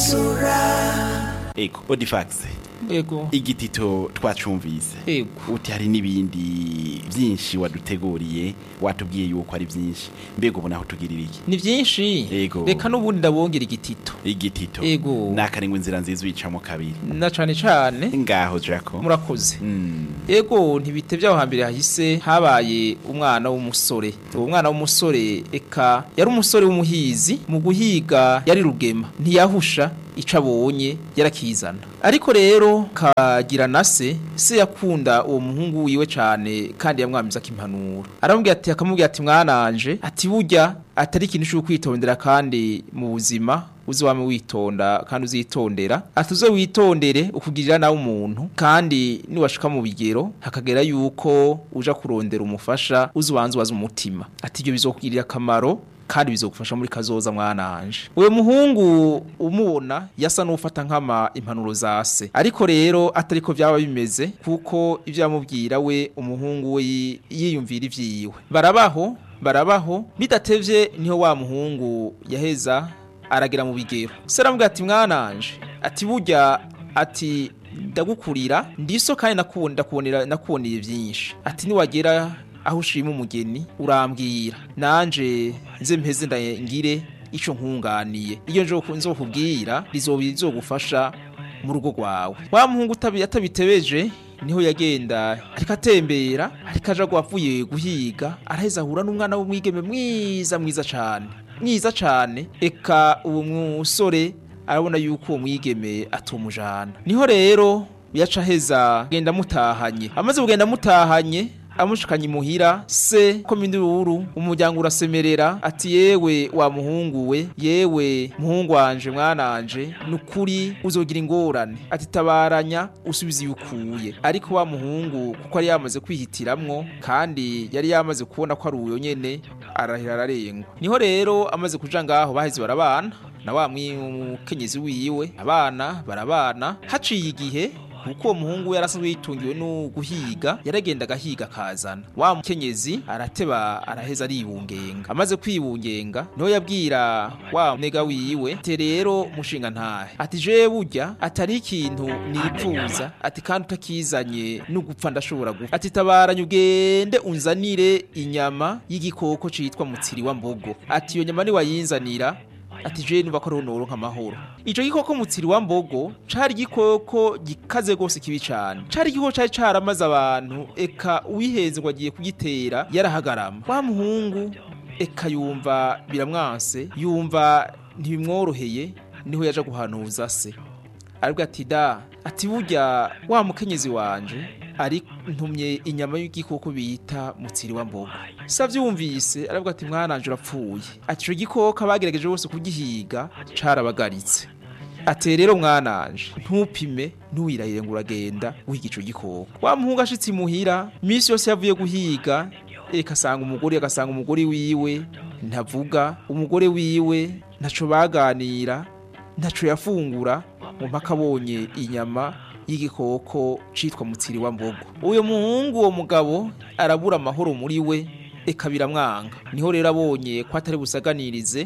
ego odifax ego igitito twacumvise ego uti hari n'ibindi byinshi waduteguriye watubwiye yuko ari byinshi mbega ubu naho tugirira iki ni byinshi Ego. reka n'ubundi ndabongera igitito igitito Ego. nakarengwa inzira nziza uyicamo kabiri na cane cane ngaho jako murakoze Mm. ego ntibitevye aho hambere hahise habaye umwana w'umusore uwo mwana w'umusore eka yari umusore w'umuhizi mu guhiga yari rugema ntiyahusha ico abonye yarakizana ariko rero kagira na se se yakunda uwo muhungu wiwe cane kandi yamwamiza impanuro aramubwira ati akamubwira ati mwananje ati burya atari ikintu cyo kwitondera kandi mu buzima uzi wame witonda kandi uzitondera ati uze witondere ukugirira nawe umuntu kandi niwashika mu bigero hakagera yuko uja kurondera umufasha uzi ubanza ubaza umutima ati ibyo bizokugirira akamaro kandi bizogufasha muri kazoza mwananje uwo muhungu umubona yasa n'ufata nk'ama impanuro za se ariko rero atariko byaba bimeze kuko ibyo yamubwira we umuhungu we yi- yiyumvira ivyiwe barabaho barabaho bidatevye niho wa muhungu yaheza aragira mu bigero se aramubwira ati mwananje ati burya ati ndagukurira ndiso kandi nakubona ndakubonera nakuboneye byinshi ati niwagera aho ushima umugeni urambwira nanje nze mpeze ndangire ico nkunganiye iyo nje nzokubwira rizoba rizogufasha mu rugo rwawe wa muhungu utabi- atabitebeje niho yagenda ariko atembera ariko aja avuye guhiga araheza ahura n'umwana w'umwigeme mwiza mwiza cane mwiza cane eka uwo musore arabona yuko uwo mwigeme atumujana niho rero yaca aheza genda mutahanye amaze kugenda mutahanye amushikanye imuhira se ko mindururu umuryango urasemerera ati yewe wa muhungu we yewe muhungu wanje mwananje nukuri uzogira ingorane ati tabaranya usubize iyo ukuye ariko wa muhungu kuko yari yamaze kwihitiramwo kandi yari yamaze kubona ko ari uyo nyene arahira ararengwa niho rero amaze kuja ngaho baheze barabana na wa mwimukenyezi wiwe abana barabana haciye igihe kuko uwo muhungu we yarasanzwe yitungiwe no guhiga yaragenda agahiga akazana wa mukenyezi arateba araheza aribungenga amaze kwibungenga niho yabwira wa nega wiwe ati rero mushinga ntahe ati je burya atari ikintu nipfuza ati kandi utakizanye n'ugupfa ndashobora gupfa ati tabaranye ugende unzanire inyama y'igikoko citwa mutsiri wa mbogo ati iyo nyama niwayinzanira ati je numva ko ariho noronka amahoro ico gikoko mutsiri wa mbogo cari igikoko gikaze gose kibi cane cari igikoko cari caramaze abantu eka uwihenze ngo agiye kugitera yarahagarama wa muhungu eka yumva biramwanse yumva ntibimworoheye niho yaja guhanuza se aribwo ati da ati burya wa mukenyezi wanje ari ntumye inyama y'igikoko bita mutsiri wa mbogo savyumvise aravuga ati mwananje urapfuye ati ico gikoko abagerageje bose kugihiga carabagaritse ati rero mwananje ntupime ntuwirahire ngo uragenda wiga ico gikoko wa muhungu ashitse imuhira imisi yose yavuye guhiga eka asanga umugore agasanga umugore wiwe ntavuga umugore wiwe ntaco baganira ntaco yafungura mu mpaka abonye inyama y'igikoko citwa mutsiri wa mbogo uyo muhungu uwo mugabo arabura amahoro muri we eka biramwanga niho rero abonye ko atari busaganirize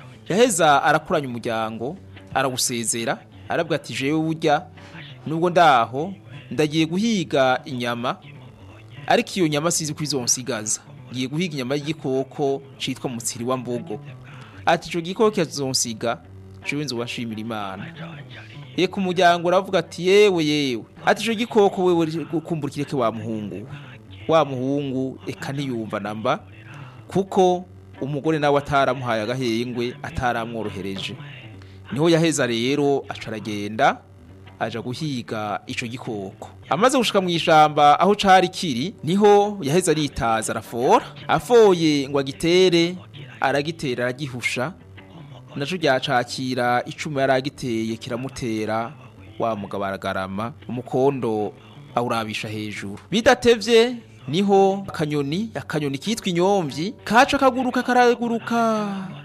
yaheza arakuranya umuryango arawusezera arabwa ati jewe burya nubwo ndaho ndagiye guhiga inyama ariko iyo nyama sizi ko izonsigaza ngiye guhiga inyama y'igikoko citwa mutsiri wa mbogo ati ico gikoko kizonsiga jewe nzobashimira imana Eka umuryango uravuga ati yewe yewe ati ico gikoko wewe kumbura kireke wa muhungu wa muhungu eka ntiyumva namba kuko umugore nawe ataramuhaye agahengwe ataramworohereje niho yaheza rero aca aragenda aja guhiga ico gikoko amaze gushika mu ishamba aho cari kiri niho yaheza aritaza arafora afoye ngo agitere aragitera aragihusha naco ryacakira icuma yari agiteye kiramutera wa mugabo aragarama umukondo awurabisha hejuru bidatevye niho akanyoni akanyoni kitwa inyomvyi kaca kaguruka karaguruka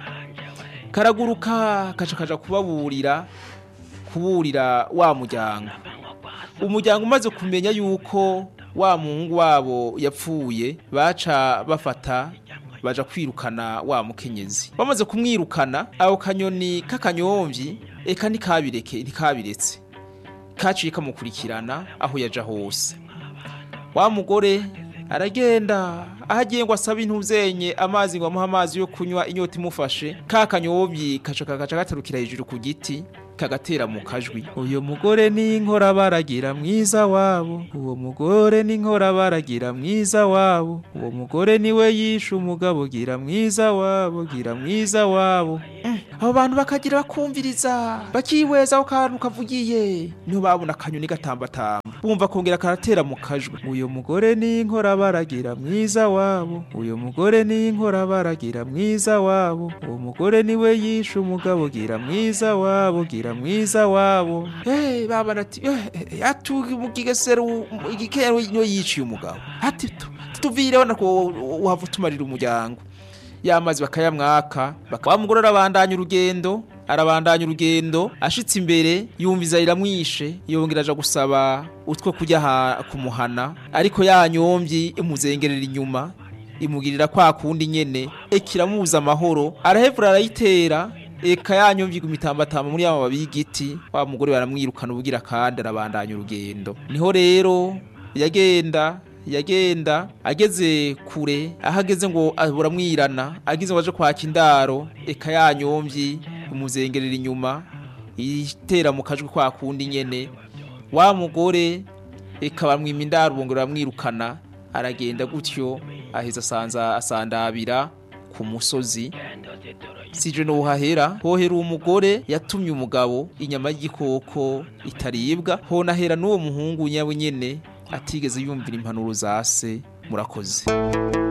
karaguruka kaca kaja kubaburira kuburira wa muryango umuryango umaze kumenya yuko wa muhungu wabo yapfuye baca bafata baja kwirukana wa mukenyezi bamaze kumwirukana ako kanyoni k'akanyomvyi eka ntikabireke ntikabiretse kaciye kamukurikirana aho yaja hose wa mugore aragenda aho agiye ngo asabe intuzenye amazi ngo amuhe amazi yo kunywa inyota imufashe ka kanyobyi kaca kagaca gatarukira hejuru ku giti kagatera mu kajwi uyu mugore ni inkora baragira mwiza wabo uwo mugore ni inkora baragira mwiza wabo uwo mugore niwe yishe umugabo gira mwiza wabo gira mwiza wabo Mm, abo bantu bakagira bakumviriza bakihweza aho kantu kavugiye niho babona akanyoni gatambatamba bumva kongera karatera mu kajwi uyu mugore ni inkora baragira mwiza wabo uyu mugore ni inkora baragira mwiza wabo uwo mugore niwe yishe umugabo gira mwiza wabo gira mwiza wabo eh baba ati eh atugi mugigesero igikero niyo yiciye umugabo ati tu- tuvireho nako uhava utumarira umuryango y'amazi bakayamwaka baka- wa mugore arabandanya urugendo arabandanya urugendo ashitse imbere yumviza riramwishe yongera aja gusaba utwo kujya ha- kumuhana ariko ya nyombyi imuzengerera inyuma imugirira kwa kundi nyene eka iramubuza amahoro arahevura arayitera eka ya nyombyi gumitambatamba muri ya mababi y'igiti wa mugore baramwirukana ubugira kandi arabandanya urugendo niho rero yagenda yagenda ageze kure aho ageze ngo buramwirana ageze ngo aje kwaka indaro eka ya nyombyi imuzengerera inyuma itera mu kajwi kwa kundi nyene wa mugore eka bamwima indaro bongera bamwirukana aragenda gutyo aheza asanza asandabira ku musozi sije no hahera hohera umugore yatumye umugabo inyama y'igikoko itaribwa honahera n'uwo muhungu nyawe nyene atigeze yumvira impanuro za se murakoze